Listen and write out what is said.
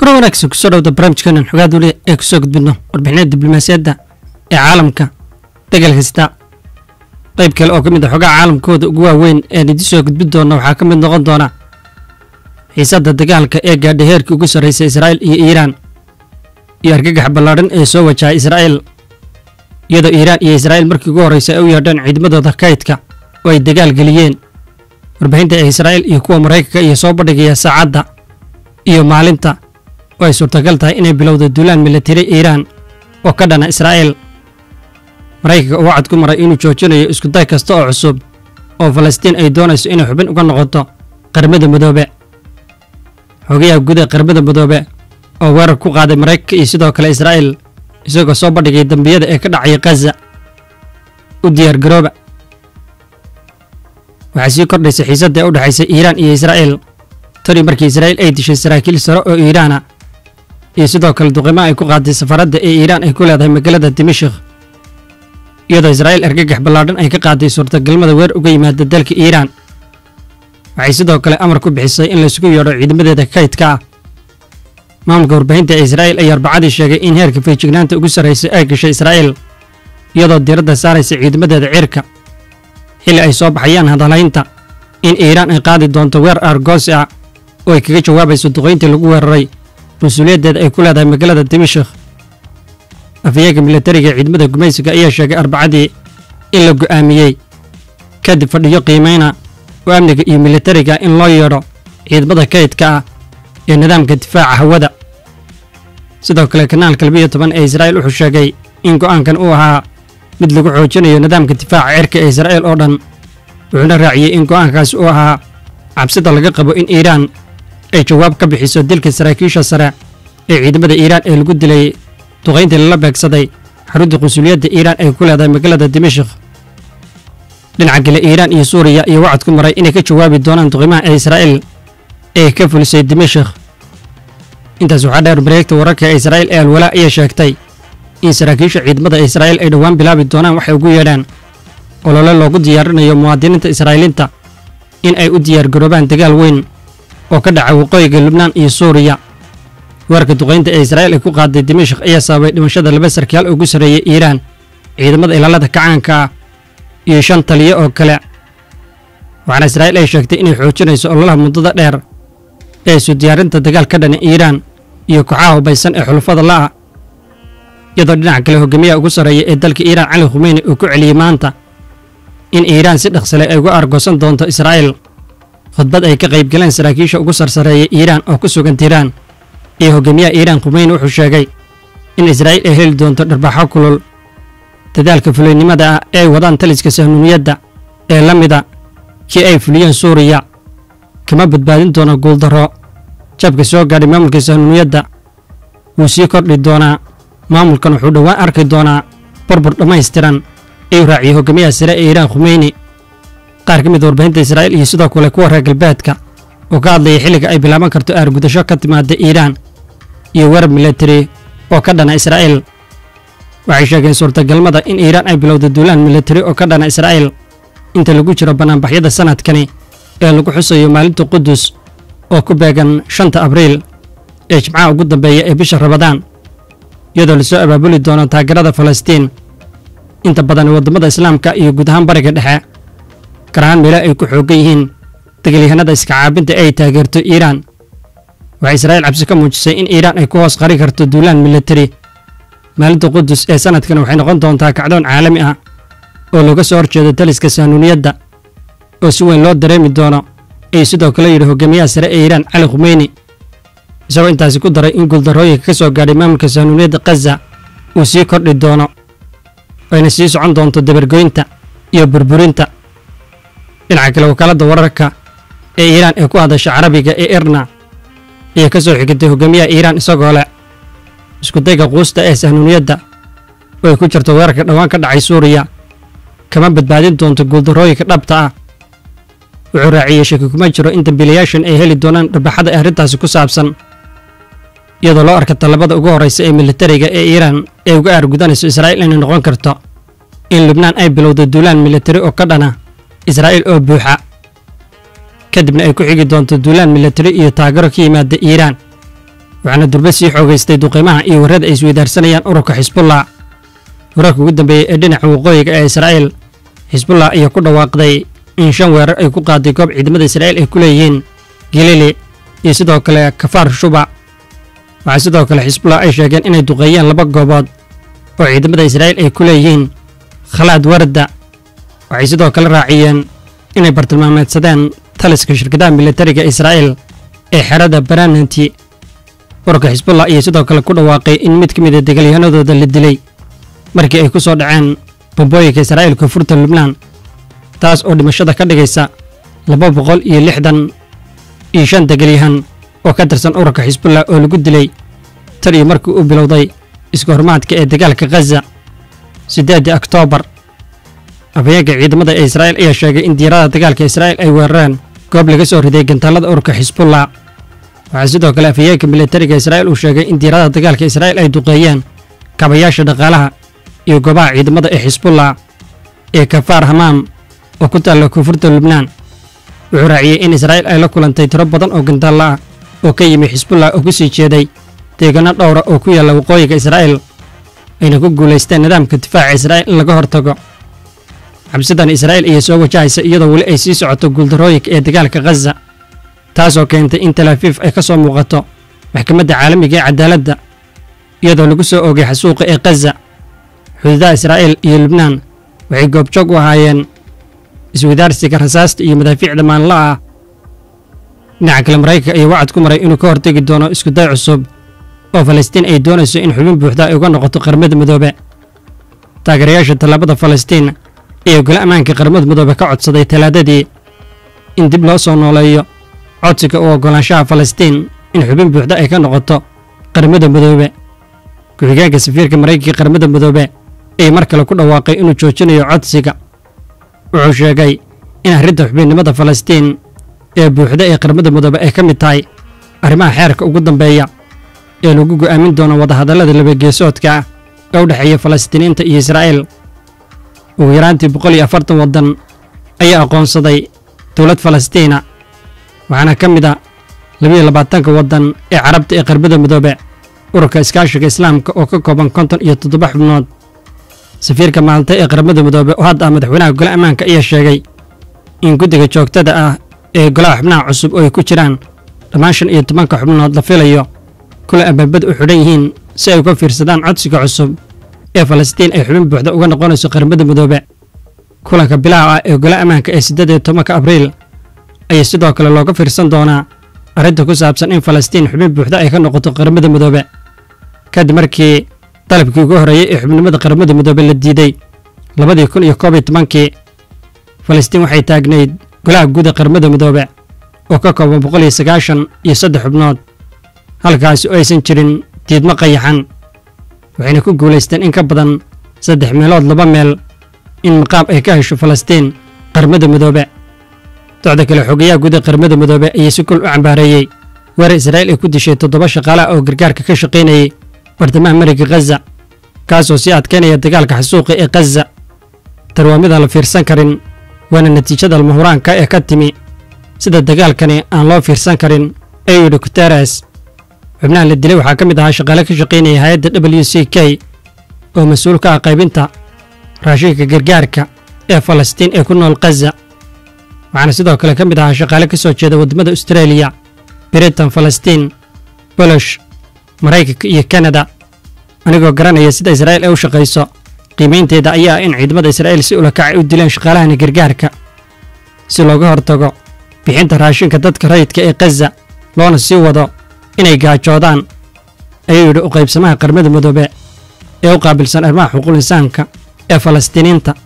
kuna wanaagsan kusoo dhawda barnaamijkeenan xogaa duule ee kusoo gudbidno warbixinada diblomaasiyadda ee caalamka degal kasta qayb kale oo ka mid a xogaha caalamkooda ugu waaweyn ee idin soo gudbin doona waxaa ka mid noqon doona xiisadda dagaalka ee gaadhay heerkii ugu sarraysay israa'iil iyo iiraan iyo argagax ballaadhan ee soo wajahay israa'iil iyadoo iiraan iyo israa'iil markii ugu horraysay ay u yeedheen ciidamadooda kaydka oo ay dagaal geliyeen warbixinta ee israa'iil iyo kuwa maraykanka iyo soo bandhigaya saacadda iyo maalinta oo ay suurtagal tahay inay bilowda duulaan milatari iiraan oo ka dhana israa'iil maraykanka uu wacad ku maray inuu joojinayo iskuday kasta oo cusub oo falastiin ay doonayso inay xubin uga noqoto qaramada midoobe xogayaha guud ee qaramada midoobe oo weerar ku qaaday maraykanka iyo sidoo kale israa'iil isagoo soo bandhigay dembiyada ee ka dhacaya khaza u diyaar garooba waxaa sii kordhaysay xiisadda ee u dhexaysay iiraan iyo israa'iil tani markii israa'iil ay dishay saraakiil sare oo iiraana iyo sidoo kale duqimo ay ku qaaday safaradda ee iiraan ay ku leedahay magaalada dimashik iyadoo israa'iil argagax ballaadhan ay ka qaaday suurtagalmada weer uga yimaada dalka iiraan waxay sidoo kale amar ku bixisay in laysugu yeedho ciidamadeeda kaydka ah maamulka warbaahinta ee israa'iil ayaa arbacadii sheegay in heerka feejignaanta ugu sarraysay ay gashay israa'iil iyadoo diiradda saaraysa ciidamadeeda cirka xilli ay soo baxayaan hadalhaynta in iiraan ay qaadi doonto weer aargoosi ah oo ay kaga jawaabayso duqayntii lagu weeraray mas-uuliyaddeeda ay ku leedahay magaalada dimashik afayeenka milatariga ee ciidamada gumaysiga ayaa sheegay arbacadii in la go'aamiyey kadib fadhiyo qiimayna oo amniga iyo milatariga in loo yeedho ciidamada kaydka ah ee nidaamka difaaca hawada sidoo kale kanaalka labiyo toban ee israa'iil wuxuu sheegay in go'aankan uu ahaa mid lagu xoojinayo nidaamka difaaca cirka ee israa'iil oo dhan wuxuuna raaciyey in go'aankaasi uu ahaa cabsida laga qabo in iiraan ay jawaab ka bixiso dilka saraakiisha sare ee ciidamada iiraan ee lagu dilay duqayntii lala beegsaday xarunta qunsuliyadda iiraan ay ku leedahay magaalada dimashik dhinaca kale iiraan iyo suuriya iyo wacad ku maray inay ka jawaabi doonaan duqimaha ee israa'iil ee ka fulisay dimashik intaas waxaa dheer mareegta wararka ee israa'iil ee alwalaa ayaa sheegtay in saraakiisha ciidamada israa'iil ay dhowaan bilaabi doonaan waxay ugu yeedhaan olole loogu diyaarinayo muwaadiniinta israa'iiliinta in ay u diyaargaroobaan dagaal weyn oo ka dhaca waqooyiga lubnaan iyo suuriya weerarka duqaynta ee israa'iil ay ku qaaday dimashik ayaa sababay dhimashada laba sarkaal ugu sarreeyay iiraan ciidamada ilaalada kacaanka ah iyo shan taliyo oo kale waxaana israa'iil ay sheegtay inay xoojinayso ololaha muddada dheer ee isu diyaarinta dagaal ka dhana iiraan iyo kooxaha hubaysan ee xulufada la'a iyadoo dhinaca kale hogaamiyaha ugu sarreeya ee dalka iiraan cali khumeyni uu ku celiyey maanta in iiraan si dhaqsale ay uga argoosan doonto israa'iil khudbad ay ka qaybgaleen saraakiisha ugu sarsareeya iiraan oo ku sugan tiiraan iyo hogaamiyaha iiraan khumeyni wuxuu sheegay in israa'iil ay heli doonto dharbaaxo kulul dadaalka fuliynimada ah ee ay wadaan taliska sahnuuniyadda ee la mida kii ay fuliyeen suuriya kama badbaadin doono guuldarro jabka soo gaadhay maamulka sahnuuniyadda wuu sii kordhi doonaa maamulkan wuxuu dhowaan arki doonaa burbur dhammaystiran ayuu raaciyey hogaamiyaha sare ee iiraan khumeyni qaar ka mid a warbaahinta israa'iil iyo sidoo kale kuwa reer galbeedka oo ka hadlayay xilliga ay bilaaban karto aargudasho ka timaada iiraan iyo weerar milatari oo ka dhana israa'iil waxay sheegeen suurtagalmada in iiraan ay bilowda duulaan milatari oo ka dhana israa'iil inta lagu jiro bannaanbaxyada sanadkani ee lagu xusayo maalinta qudus oo ku beegan shanta abriil ee jimcaha ugu dambeeya ee bisha rabadaan iyadoo lasoo abaabuli doono taageerada falastiin inta badan waddamada islaamka iyo guud ahaan bariga dhexe gaar ahaan meelo ay ku xooggan yihiin dagaalyahanada iska caabinta ay taageerto iiraan waxay israa'iil cabsi ka muujisay in iiraan ay ku hoos qari karto duulaan milatari maalinta qudus ee sanadkan waxay noqon doontaa kacdoon caalami ah oo looga soo horjeedo taliska sahnuuniyadda oo si weyn loo dareemi doono ayuu sidoo kale yidhi hogaamiyaha sare ee iiraan cali khumeyni isagoo intaasi ku daray in guuldarrooyinka ka soo gaadhay maamulka sahnuuniyadda khaza uu sii kordhi doono ayna sii socon doonto dabargoynta iyo burburinta dhinaca kale wakaaladda wararka ee iiraan ee ku hadasha carabiga ee irna ayaa ka soo xigitay hogaamiyaha iiraan isagoo leh iskudayga quusta ee sahnuuniyadda oo ay ku jirto weerarka dhowaan ka dhacay suuriya kama badbaadin doonto guuldarrooyinka dhabta ah wuxuu raaciyey shaki kuma jiro in dambiilayaashan ay heli doonaan dhabaxada ee arrintaasi ku saabsan iyadoo loo arka tallabada ugu horraysa ee militariga ee iiraan ee uga aargudanayso israa'iil inay noqon karto in lubnaan ay bilowdo duulaan militari oo ka dhana israa'iil oo buuxa kadibna ay ku xigi doonto duulaan militari iyo taageero ka yimaada iiraan waxaana durbe sii xoogaystay duqeymaha iyo warrada ay isweydaarsanayaan ururka xisbullah wararka ugu dambeeyey ee dhinaca waqooyiga ee israa'iil xisbullah ayaa ku dhawaaqday in shan weerar ay ku qaaday goob ciidamada israa'iil ay ku leeyihiin gilili iyo sidoo kale kafaar shuba waxaa sidoo kale xisbullah ay sheegeen inay duqeeyeen laba goobood oo ciidamada israa'iil ay ku leeyihiin khalaad warda waxay sidoo kale raaciyeen inay bartilmaameedsadeen taliska shirkadaha militariga israa'iil ee xerada barananti ururka xisbullah ayaa sidoo kale ku dhawaaqay in mid ka mid a degaalyahanadooda la dilay markii ay ku soo dhaceen bombooyinka israa'iil koonfurta lubnaan taas oo dhimashada ka dhigaysa laba boqol iyo lixdan iyo shan degaalyahan oo ka tirsan ururka xisbullah oo lagu dilay tan iyo markii uu bilowday iska hormaadka ee dagaalka khaza siddeedii oktoobar afhayeenka ciidamada ee israa'iil ayaa sheegay in diyaarada dagaalka israa'iil ay weerareen goob laga soo riday gantaalada ururka xisbullah waxaa sidoo kale afhayeenka militariga israa'iil uu sheegay in diyaarada dagaalka israa'iil ay duqeeyeen kabayaasha dhaqaalaha iyo goobaha ciidamada ee xisbullah ee kafaar hamaam oo ku taalla koonfurta lubnaan wuxuu raaciyey in israa'iil ay la kulantay tiro badan oo gantaalla ah oo ka yimi xisbullah oo ku sii jeeday deegaano dhowra oo ku yaalla waqooyiga israa'iil ayna ku guulaysteen nidaamka difaaca israa'iil in laga hortago xabsidan israa'iil ayaa soo wajahaysa iyadoo weli ay sii socoto guuldarrooyinka ee dagaalka khaza taasoo keentay in talaafiif ay ka soo muuqato maxkamadda caalamiga ee cadaaladda iyadoo lagu soo oogay xasuuqa ee khaza xuduudaha israa'iil iyo lubnaan waxay goobjoog u ahaayeen iswadaarsiga rasaasta iyo madaafiicda maanla'a ah dhinaca kale maraykanka ayaa wacad ku maray inuu ka hortegi doono iskuday cusub oo falastiin ay doonayso in xubin buuxda ay uga noqoto qaramada midoobe taageerayaasha tallaabada falastiin ayaa gole ammaanka qaramada midoobe ka codsaday talaadadii in dib loo soo nooleeyo codsiga u oggolaanshaha falastiin in xubin buuxda ay ka noqoto qaramada midoobe ku-xigeenka safiirka maraykanka qaramada midoobe ayaa mar kale ku dhawaaqay inuu joojinayo codsiga wuxuu sheegay in arrinta xubinnimada falastiin ee buuxda ee qaramada midoobe ay ka mid tahay arrimaha xeerka ugu dambeeya ee lagu go'aamin doono wadahadallada labageesoodka ah ee u dhexeeya falastiiniinta iyo israa'iil ugu yaraantii boqol iyo afartan waddan ayaa aqoonsaday dowlad falastiina waxaana ka mid a labiyo labaatanka waddan ee carabta ee qaramada midoobe ururka iskaashiga islaamka oo ka kooban konton iyo toddoba xubnood safiirka maalta ee qaramada midoobe oo hadda ah madaxweynaha gole ammaanka ayaa sheegay in guddiga joogtada ah ee golaha xubnaha cusub oo ay ku jiraan dhammaan shan iyo tobanka xubnood la filayo kula abaabad u xidhan yihiin si ay uga fiirsadaan codsiga cusub ee falastiin ay xubin buuxda uga noqonayso qaramada midoobe kulanka bilaha ah ee gole ammaanka ee siddeed iyo tobanka abriil ayaa sidoo kale looga fiirsan doonaa arrinta ku saabsan in falastiin xubin buuxda ay ka noqoto qaramada midoobe kadib markii dalabkii ugu horreeyey ee xubnimada qaramada midoobe la diiday labadii kun iyo koob iyo tobankii falastiin waxay taagnayd golaha guud ee qaramada midoobe oo ka kooban boqol iyo sagaashan iyo saddex xubnood halkaasi oo aysan jirin diidmo qayaxan waxayna ku guulaysteen in ka badan saddex meelood laba meel in maqaam ay ka hesho falastiin qaramada midoobe docda kale xogayaha guud ee qaramada midoobe ayaa si kul u cambaareeyey weerar israa'iil ay ku dishay toddoba shaqaalaha oo gargaarka ka shaqaynayay bartamaha mariga khaza kaasoo sii adkaynaya dagaalka xasuuqa ee khaza tar waa midaan la fiirsan karin waana natiijada almahuraanka ee ka timi sida dagaalkani aan loo fiirsan karin ayuu yidhi guteres xubnaha la dilay waxaa ka mid ahaa shaqaale ka shaqaynaya hay-adda w c k oo mas-uul ka ah qaybinta raashinka gargaarka ee falastiin ee ku nool khaza waxaana sidoo kale ka mid ahaa shaqaale ka soo jeeda waddamada austareeliya britain falastiin bolosh maraykanka iyo kanada anigoo garanaya sida israa'iil ay u shaqayso qiimaynteeda ayaa ah in ciidamada israa'iil si ulakac ay u dileen shaqaalahani gargaarka si looga hortago bixinta raashinka dadka rayidka ee khaza loona sii wado inay gaajoodaan ayuu yidhi u qaybsamaha qaramada midoobe ee u qaabilsan arrimaha xuquuqul insaanka ee falastiiniinta